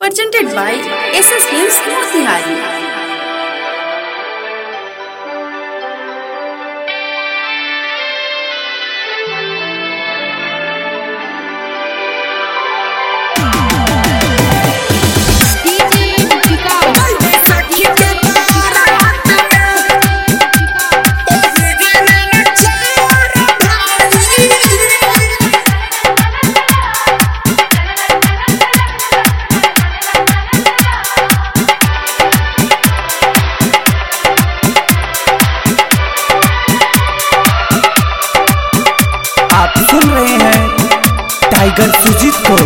presented by SS News Motihari. आप सुन रहे हैं टाइगर सुजीत को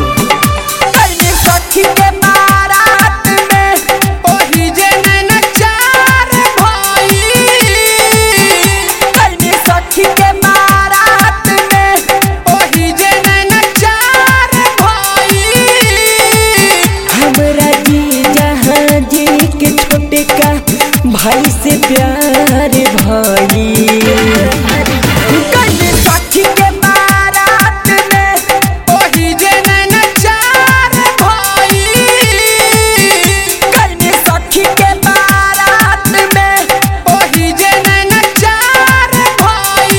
हमरा जी जहाँ जी के छोटे का भाई से प्यार भाई कन्ने सखी के बारात में ओही जे नचार भाई कन्ने सखी के बारात में ओही जे नचार भाई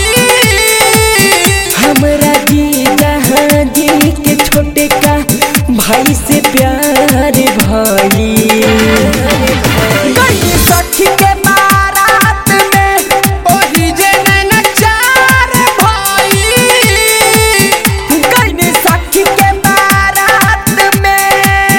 हमरा जी जहाँ जी के छोटे का भाई से प्यार भाई गई सखी के बारात में ओही जे नचार भाई गई सखी के बारात में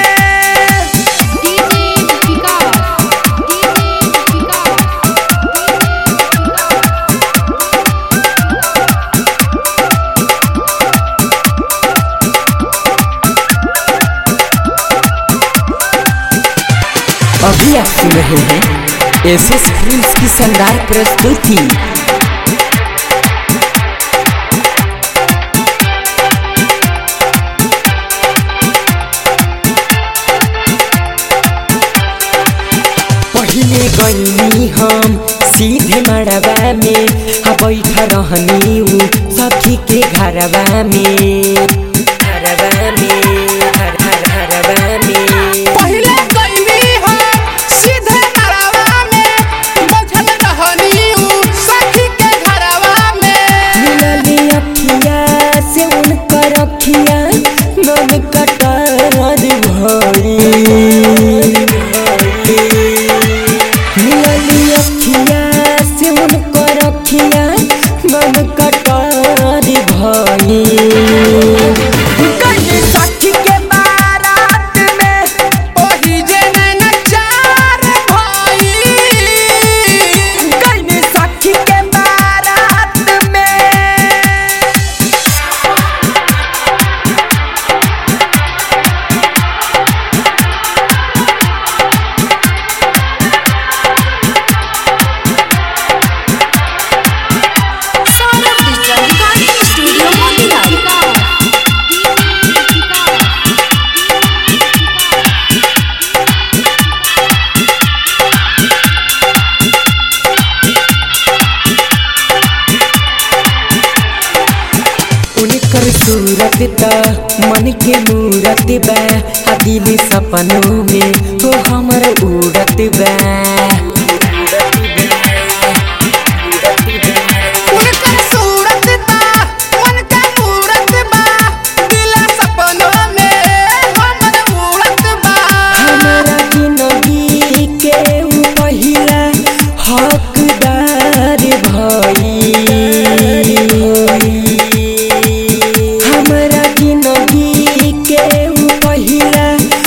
अभी आप सुन रहे हैं एस एस फिल्म्स की शानदार प्रस्तुति पहले गईनी हम सीधे मड़वा में आ बैठा रहनी उ सखी के घरवा में घरवा में घर घर घरवा में पहले गईली हम सीधे मरवा में बझल रहनी उ सखी के घरवा में मिलली अखिया से उनकर अखिया मन कटार भरी मिलली अखिया से उनकर अखिया मन कटार भरी कन्ने सखी के बारात में ओही जे नचार भाई कन्ने सखी के बारात में Saurabh Digital Recording Studio Motihari. उनकर सूरत त मन के मूरत बा आ दिल सपनों में हो हमर उड़त बा उनकर सूरत बा उनका मूरत बा दिल सपनों में हमर मूरत बा हमरा जिंदगी के उ पहिला हकदार भई हमरा जिंदगी के उ पहिला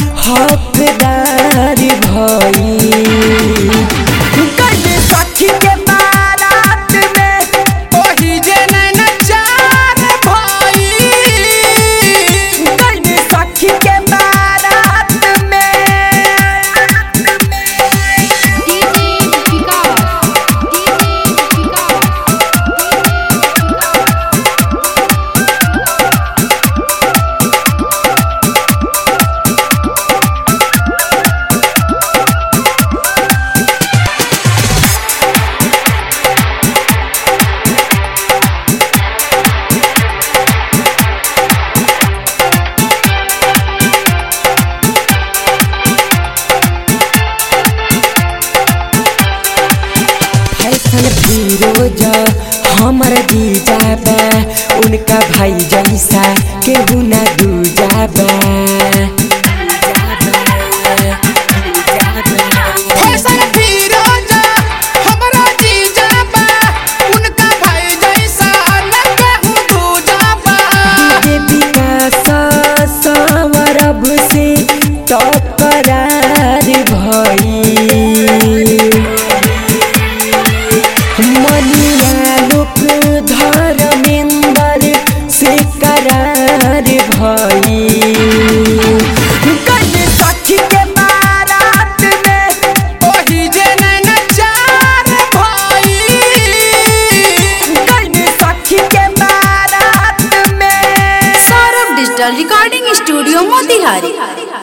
हकदार भई कन्ने सखी के बारात में ओही जे नचार भाई कन्ने सखी के बारात में फैशन फिरोज हमर जीजा बा उनका भाई जैसा केहू ना दूजा बा फैशन फिरोजा हमरा जीजा बा उनका भाई जैसा न कहूँ दूजा बा के विकास सवरब से टकरार भई